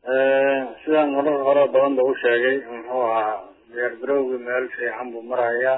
sidaan marar hore badan ba u sheegay muxuu ahaa diyaar garowgii meel fiican buu marayaa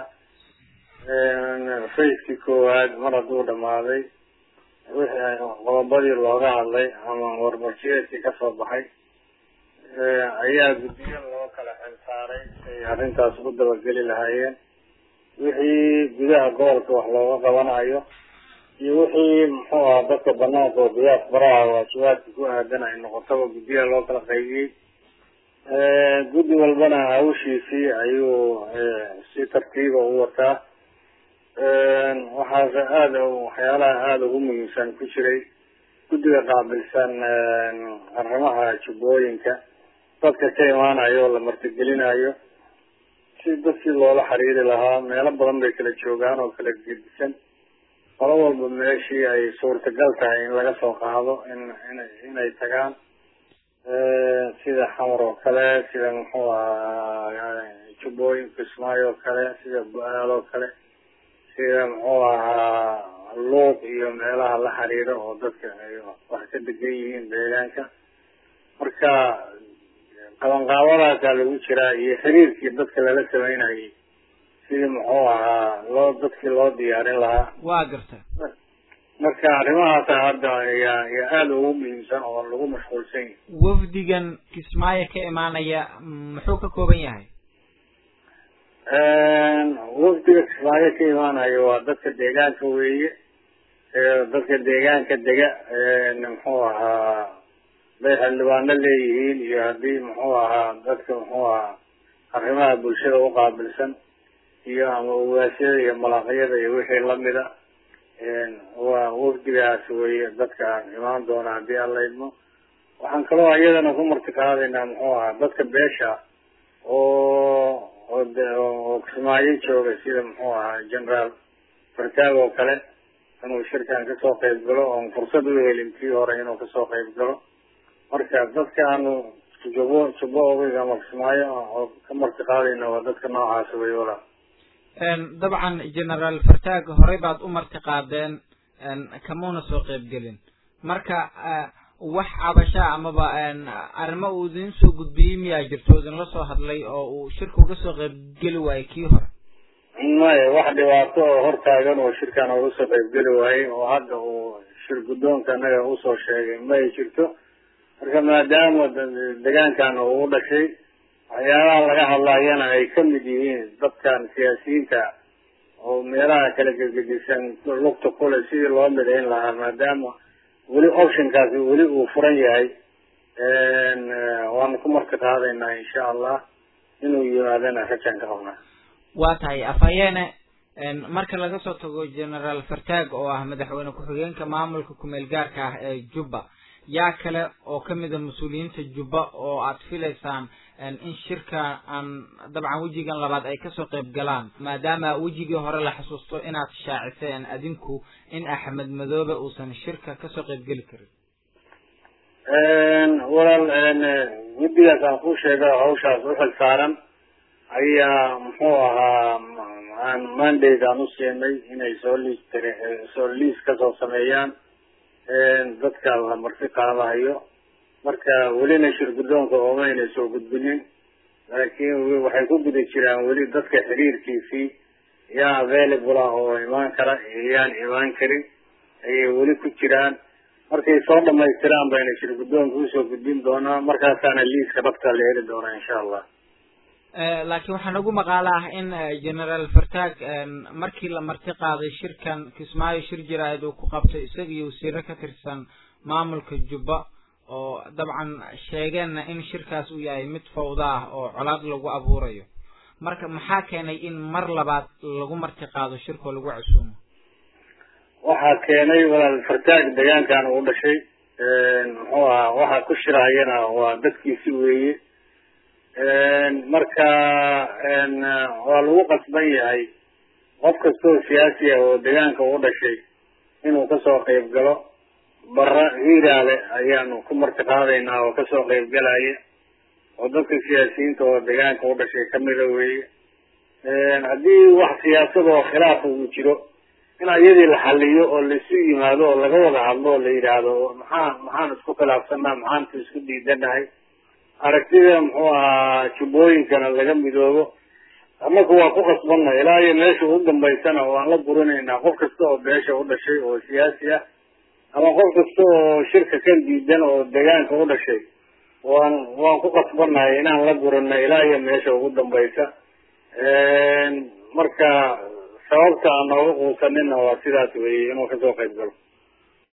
facekii koowaad mar hadduu dhamaaday wixii qodobadii looga hadlay ama warmarjiyeedkii kasoo baxay ayaa guddiyo loo kala xilsaaray ay arrintaas u dabageli lahaayeen wixii gudaha gobolka wax looga qabanayo iyo wixii muxuu ahaa dadka banaanka oo diyaas baraha waajibaadka ku aadan ay noqotaba guddiyaha loo kala qaybiyey guddi walbana hawshiisii ayuu si tartiiba u wataa waxaase aada waxyaalaha aada ugu muhiimsan ku jiray guddiga qaabilsan arrimaha jubbooyinka dadka ka imaanayo oo la martigelinayo si dadkii loola xiriiri lahaa meelo badan bay kala joogaan oo kala gedisan qolo walba meeshii ay suurtagal tahay in laga soo qaado in ina inay tagaan sida xamar oo kale sida muxuu ahaa jubbooyinka kismaayo oo kale sida bu-aal oo kale sida muxuu ahaa luuq iyo meelaha la xiriiro oo dadka ay wax ka degan yihiin deegaanka marka qabanqaabadaasaa lagu jiraa iyo xiriirkii dadka lala sameynayay sidii muxuu ahaa loo dadkii loo diyaarin lahaa waa garta marka arrimahaasa hadda ayaa ayaa aada ugu muhiimsan oo lagu mashquulsan yahay wafdigan kismaayo ka imaanaya muxuu ka kooban yahay wafdiga kismaayo ka imaanayo waa dadka deegaanka weeye dadka deegaanka dega muxuu ahaa haday xildhibaano leeyihiin iyo haddii muxuu ahaa dadka muxuu ahaa arrimaha bulshada uqaabilsan iyo ama ugaasyada iyo malaaqyada iyo wixii lamida waa wafdigaas weye dadka imaan doona haddii aan la idmo waxaan kaloo iyadana ku martiqaadaynaa muxuu ahaa dadka beesha oo oo kismaayo jooga sida muxuu ahaa generaal fartaag oo kale inuu shirkan kasoo qayb galo oon fursad u helin kii hore inuu kasoo qayb galo marka dadka aanu jubbo jubbo ogiga ama kismaayo oo ka martiqaadayna waa dadka noocaas wey walaa dabcan generaal fartaag horey baad u marti qaadeen kamuuna soo qaybgelin marka wax cabashaa amaba arrimo uu idin soo gudbiyey miyaa jirto idinla soo hadlay oo uu shirka uga soo qaybgeli waayey kii hore maya wax dhibaato oo hortaagan oo shirkan uga soo qaybgeli waayey oo hadda uu shir guddoonka anaga usoo sheegay ma ay jirto marka maadaama degaankan uu dhashay waxyaalaha laga hadlayana ay kamid yihiin dadkan siyaasiyiinta oo meelaha kala gegedisan lugta kule sidii loo midayn lahaa maadaama weli optionkaasi weli uu furan yahay waanu ku marti qaadaynaa insha allah inuu yimaadana rajan ka qabnaa waa tahay afhayeene marka laga soo tago generaal fartaag oo ah madaxweyne ku-xigeenka maamulka kumeel gaarka ah ee jubba yaa kale oo kamida mas-uuliyiinta jubba oo aad filaysaan in shirka aan dabcan wejigan labaad ay kasoo qayb galaan maadaama wejigii hore la xasuusto inaad shaaciseen adinku in axmed madoobe uusan shirka kasoo qayb geli karin walaal guddigaas aan ku sheega hawshaas uxil saaran ayaa muxuu ahaa aan mandate aan usiinay inay soo liis soo liis kasoo sameeyaan dadka la marti qaadahayo marka welina shir guddoonka oomayna soo gudbinin laakiin waxay ku guda jiraan weli dadka xiriirkiisii yaa available ah oo imaan kara yaan imaan karin ayay weli ku jiraan markay soo dhamaystiraan bayna shir guddoonka usoo gudbin doonaa markaasaana liiska dhabta la heli doonaa insha allah laakiin waxaa nagu maqaalo ah in generaal fartaag markii la marti qaaday shirkan kismaayo shir jiraayad uu ku qabtay isaga iyo wasiiro ka tirsan maamulka jubba oo dabcan sheegeenna in shirkaas uu yahay mid fawda ah oo colaad lagu abuurayo marka maxaa keenay in mar labaad lagu marti qaado shirkoo lagu casuumo waxaa keenay walaal fartaag deegaankan uu dhashay muxuu ahaa waxaa ku shirahayana waa dadkiisi weeye marka waa lagu qasban yahay qof kastoo siyaasi ah oo deegaanka u dhashay inuu kasoo qayb galo bara hiiraale ayaanu ku marti qaadaynaa oo kasoo qayb galaya oo dadka siyaasiyiinta oo deegaanka u dhashay kamida weeye haddii wax siyaasada oo khilaafa uu jiro in iyadii la xaliyo oo laisu yimaado oo laga wada hadlo oo la yidhaahdo maxaa maxaan isku khilaafsanaa maxaan isku diidanahay aragtida muxuu ahaa jubbooyinkana laga midoobo annaku waa ku qasbanna ilaa iyo meesha ugu dambaysana waan la burinaynaa qof kasta oo beesha u dhashay oo siyaasi ah ama qof kasta oo shirka kan diidan oo deegaanka u dhashay waan waan ku qasbannahay inaan la burino ilaa iyo meesha ugu dambaysa marka sababta aan nooga quusanina waa sidaas weeye inuu kasoo qayb galo